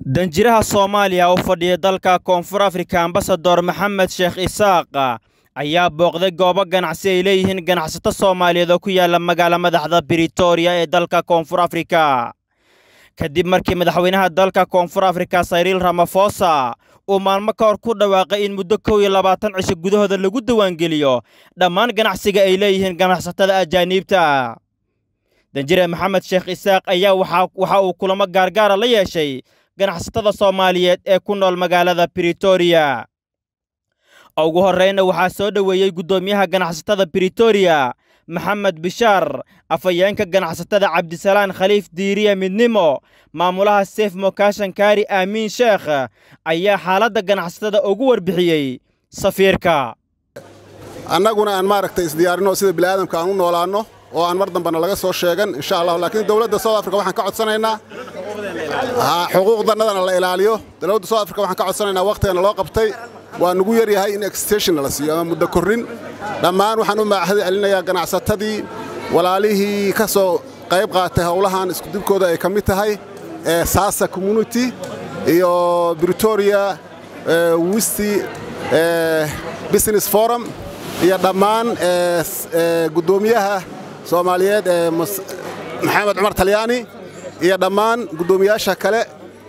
danjiraha soomaaliya u fadhiya dalka koonfur afrika ambasador maxamed sheekh isaaq ayaa booqday goobo ganacsi ay leeyihiin ganacsato soomaaliyeed oo ku yaala magaala madaxda britoria ee dalka koonfur afrika kadib markii madaxweynaha dalka koonfur afrika sayriil ramafosa uu maalmo ka hor ku dhawaaqay in muddo kow iyo labaatan cisho gudahooda lagu diiwaangeliyo dhammaan ganacsiga ay leeyihiin ganacsatada ajaaniibta danjire maxamed sheekh isaaq ayaa waxa uu kulamo gaargaara la yeeshay ganacsatada soomaaliyeed ee ku nool magaalada britoria ugu horreyna waxaa soo dhoweeyey guddoomiyaha ganacsatada britoria maxamed bishaar afhayeenka ganacsatada cabdisalaan khaliif diiriya midnimo maamulaha seef mokaashan kaari aamiin sheekh ayaa xaaladda ganacsatada ugu warbixiyey safiirka annaguna aan maaragtay isdiyaarinoo sida bini'aadamka aan u noolaanno oo aan mar dambana laga soo sheegan insha allah laakiin dowladda south africa waxaan ka codsanaynaa xuquuqdannadana la ilaaliyo dowladda south africa waxaan ka codsanaynaa wakhtigana loo qabtay waa nugu yar yahay in extensionna la siiyo ama muddo korrin dhammaan waxaan u maacahdi celinayaa ganacsatadii walaalihii ka soo qayb qaatay howlahan iskudibkooda ay ka mid tahay ee saasa community iyo britoria wisti business forum iyo dhammaan guddoomiyaha soomaaliyeed ee maxamed cumar talyaani iyo dhammaan guddoomiyaasha kale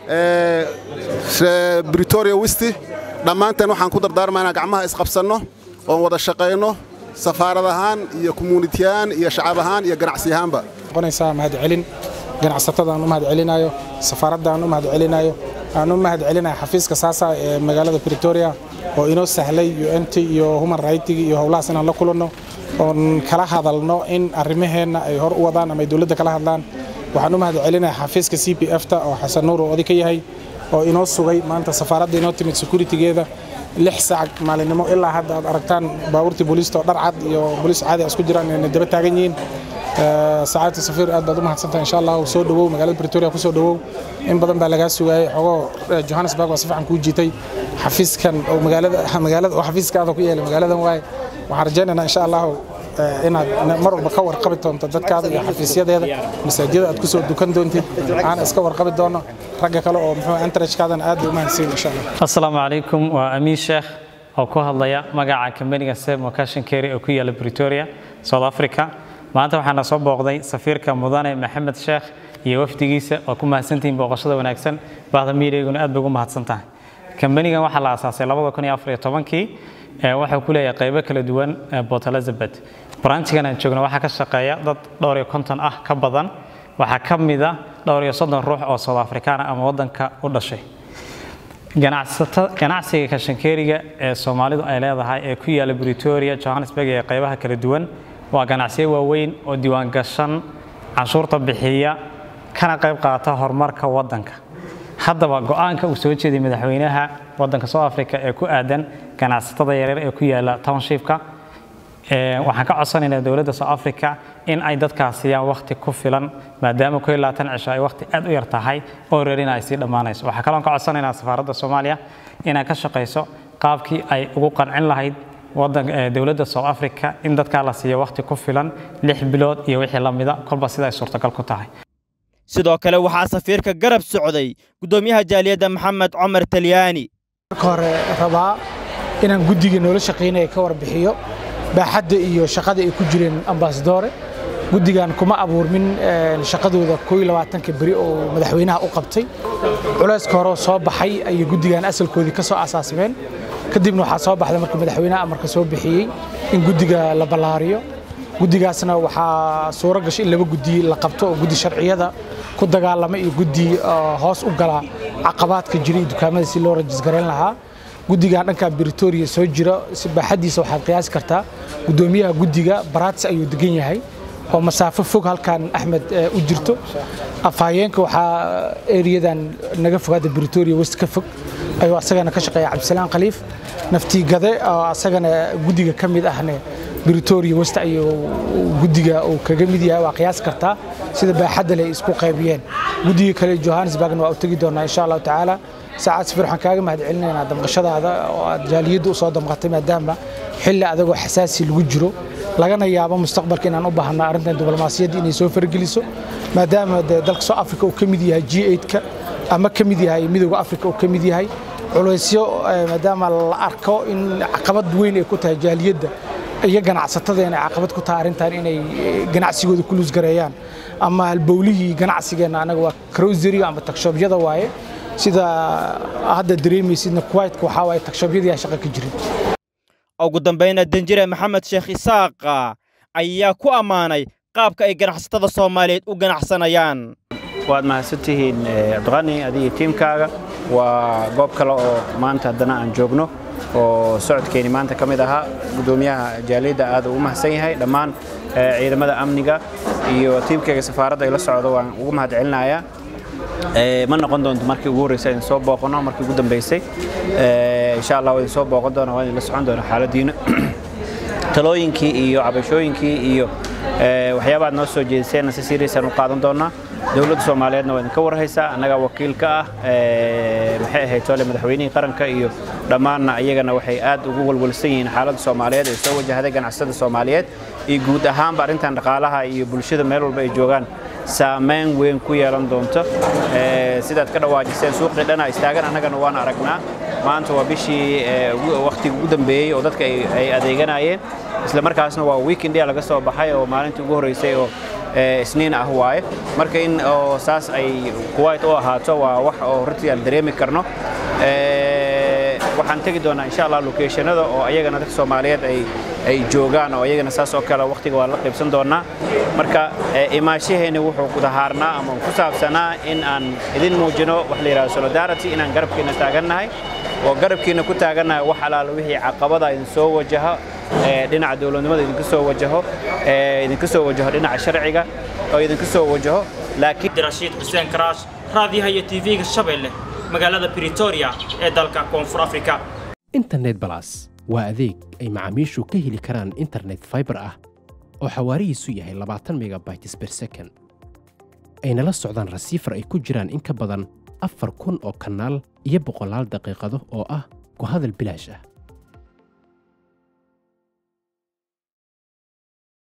ee britoria wisti dhammaanteen waxaan ku dardaarmaa inaan gacmaha isqabsanno oon wada shaqayno safaarad ahaan iyo community ahaan iyo shacab ahaan iyo ganacsi ahaanba noqonaysaa mahadcelin ganacsatada aan u mahad celinayo safaaradda aan u mahad celinayo aan u mahad celinayo xafiiska saasa ee magaalada britoria oo inoo sahlay unt iyo human rightigi iyo howlahaas inaan la kulanno oon kala hadalno in arrimaheenna ay hor u wadaan ama ay dowladda kala hadlaan waxaan u mahad celinaya xafiiska c p f ta oo xasan nuur oo oday ka yahay oo inoo sugay maanta safaaradda inoo timid securitygeeda lix saac maalinimo ilaa hadda aad aragtaan baabuurtii booliista oo dhar cad iyo booliis caadi isku jiraan inay daba taagan yihiin sacaadta safiir aad baad u mahadsantahay insha allah soo dhowow magaalada britoria ku soo dhowow in badan baa lagaa sugaayey xogoo johannesburg waa si fiican kuu jiitay xafiiskan oo magaalada magaalada oo xafiiskaada ku yeelay magaaladan waaye waxaan rajaynaynaa insha allahu inaad mar walba ka warqabi doonto dadkaada iyo xafiisyadeeda masaajida aad kusoo dukan doontid aan iska warqabi doono ragga kale oo muxuu antarajkaadan aad bay u mahadsan insha allah assalaamu calaykum waa amiin sheekh oo ku hadlaya magaca kambaniga sef mocation carry oo ku yaala britoria south africa maanta waxaana soo booqday safiirka mudane maxamed sheekh iyo wafdigiisa oo ku mahadsantihiin booqashada wanaagsan bahda miidiyguna aad bay ugu mahadsan tahay kambanigan waxaa la aasaasay labada kun iyo afar iyo tobankii waxuu ku leeyahay qaybo kala duwan port elizabeth branchigan aan joogno waxaa ka shaqeeya dad dhowr iyo konton ah ka badan waxaa ka mida dhowr iyo soddon ruux oo south africana ama waddanka u dhashay ganacsiga kashankeeriga ee soomaalidu ay leedahay ee ku yaala britoria johannesburg ee qaybaha kala duwan waa ganacsiyo waaweyn oo diiwaan gashan canshuurta bixiya kana qayb qaata horumarka waddanka haddaba go'aanka uu soo jeeday madaxweynaha waddanka south africa ee ku aadan ganacsatada yaryar ee ku yaala townshipka waxaan ka codsanaynaa dowladda south africa in ay dadkaas siiyaan wakhti ku filan maadaama ku labaatan cisho ay wakhti aad u yar tahay oo reerina ay sii dhammaanayso waxaa kaloon ka codsanaynaa safaaradda soomaaliya inay ka shaqayso qaabkii ay ugu qancin lahayd dowladda south africa in dadkaa la siiyo wakhti ku filan lix bilood iyo wixii la mida kolba sida ay suurtagal ku tahay sidoo kale waxaa safiirka garab socday guddoomiyaha jaaliyadda maxamed cumar talyaani marka hore rabaa inaan guddiga noola shaqaynaya ka warbixiyo baaxadda iyo shaqada ay ku jireen ambasadore guddigan kuma abuurmin shaqadooda koo labaatanka beri oo madaxweynaha u qabtay culayska hore soo baxay ayay guddigan asalkoodii ka soo asaasimeen kadibna waxaa soo baxday marka madaxweynaha amarka soo bixiyey in guddiga la ballaariyo guddigaasna waxaa suuro gashay in laba guddi la qabto oo guddi sharciyada ku dagaalama iyo guddi hoos u gala caqabaadka jira iyo dukaamada si loo rajisgarayn lahaa guddigan dhankan britoria soo jira si baaxaddiisa waxaad qiyaasi kartaa guddoomiyaha guddiga baraats ayuu degan yahay oo masaafo fog halkan axmed u jirto afhayeenka waxaa eriyadan naga fogaada britoria west ka fog ayuu asagana ka shaqeeya cabdisalaan khaliif naftiigade oo asagana guddiga ka mid ahne britoria west ayuu guddiga uu kaga mid yahay waa qiyaas kartaa sida baaxadda leh isku qaybiyeen guddiga kale johannesburgna waa u tegi doonaa insha allahu tacaala saacad safir waxaan kaaga mahad celinaynaa damqashadaada oo aad jaaliyadda u soo damqatay maadaama xilli adagoo xasaasi lagu jiro lagana yaabo mustaqbalka inaan u baahno arrintan diblomaasiyadda inay soo fargeliso maadaama dee dalka soo africa uu ka mid yahay g8ka ama ka mid yahay midooda afrika oo ka mid yahay culaysyo maadaama la arko in caqabad weyn ay ku tahay jaaliyadda iyo ganacsatada inay caqabad ku tahay arrintan inay ganacsigooda ku luusgareeyaan ama halbowlihii ganacsigeenna anaga waa croseriga ama tagshobyada waaye sida hadda dareemaysidna kuwaitka waxaa waaye tagshobyadii aan shaqo ka jirin ugu dambayna danjire maxamed sheekh isaaqa ayaa ku ammaanay qaabka ay ganacsatada soomaaliyeed u ganacsanayaan waad mahadsantihiin cabdiqani adiga tiimkaaga waa goob kale oo maanta haddana aan joogno oo socodkeeni maanta ka mid ahaa guddoomiyaha jaaliyadda aad ugu mahadsan yahay dhammaan ciidamada amniga iyo tiimkayga safaaradda ay la socdo waan ugu mahad celinayaa ma noqon doonto markii ugu horreysay idin soo booqano markii ugu dambeysay insha allah waa idin soo booqan doona waa idin la socon doona xaaladiina talooyinkii iyo cabashooyinkii iyo waxyaabaad noo soo jeediseenna si siriisan u qaadan doonaa dowladda soomaaliyeedna waa idinka warhaysaa annagaa wakiil ka ah maxay ahayd tole madaxweynihii qaranka iyo dhammaanna iyagana waxay aad ugu walwalsan yihiin xaaladda soomaaliyeed ee soo wajahday ganacsatada soomaaliyeed iyo guud ahaanba arrintan dhaqaalaha iyo bulshada meel walba ay joogaan saamayn weyn ku yeelan doonto sidaad ka dhawaajiseen suuqii dhana istaagan annagana waan aragnaa maanta waa bishii wakhtiga ugu dambeeyey oo dadka ay adeeganayeen isla markaasna waa weekendia laga soo baxay oo maalintii ugu horreysay oo isniin ah waaye marka in oo saas ay kuwait u ahaato waa wax oo runtii aan dareemi karno waxaan tegi doonaa insha allah lokeeshanada oo ayagana dadka soomaaliyeed ay ay joogaan oo ayagana saas oo kale wakhtiga waa la qaybsan doonaa marka imaashaheeni wuxuu kudahaarnaa ama ku saabsanaa in aan idin muujino wax la yidhahdo solidarity inaan garabkiina taagannahay oo garabkiina ku taagannahay wax alaala wixii caqabada idin soo wajaho dhinaca dowladnimada idinka soo wajaho idinka soo wajaho dhinaca sharciga oo idinka soo wajaho laakiin rashiid xuseen karaash raadiyaha iyo tv-ga shabeelle magaalada britoria ee dalka koonfur afrika internet balas waa adeeg ay macaamiishu ka heli karaan internet faibar ah oo xawaarihiisu yahay labaatan megabytes ber second ayna la socdaan rasiifar ay ku jiraan in ka badan afar kun oo kanaal iyo boqolaal daqiiqado oo ah ku hadal bilaash ah